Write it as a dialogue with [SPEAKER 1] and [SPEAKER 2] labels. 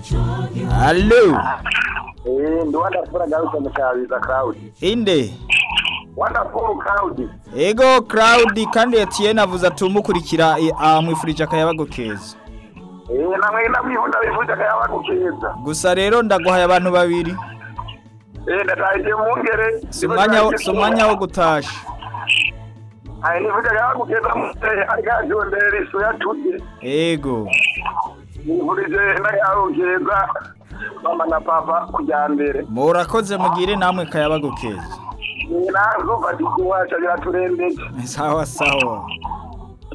[SPEAKER 1] Allo
[SPEAKER 2] Eh, ndi wonderful agarutse mu Kabiza Cloud.
[SPEAKER 1] inde
[SPEAKER 2] Wonderful Cloud.
[SPEAKER 1] ego Cloud kandi Etienne avuze atumukurikira eh, amwifurije akayabago keza
[SPEAKER 2] Eh, namwe ndamwihunda bifuje akayaba gukeza.
[SPEAKER 1] gusa rero ndaguhaye abantu babiri
[SPEAKER 2] Eh, ndataje mungere.
[SPEAKER 1] si umwanya wo- si umwanya wo gutasha
[SPEAKER 2] Ayi nifuje akayaba gukeza mu arikajondera isu yatuje.
[SPEAKER 1] ego
[SPEAKER 2] Nifurije n'akayaba gukeza mama na papa kujyambere.
[SPEAKER 1] murakoze mugire namwe kayabago keza
[SPEAKER 2] Ni nazo bati kuwacha biraturembeje.
[SPEAKER 1] sawa sawa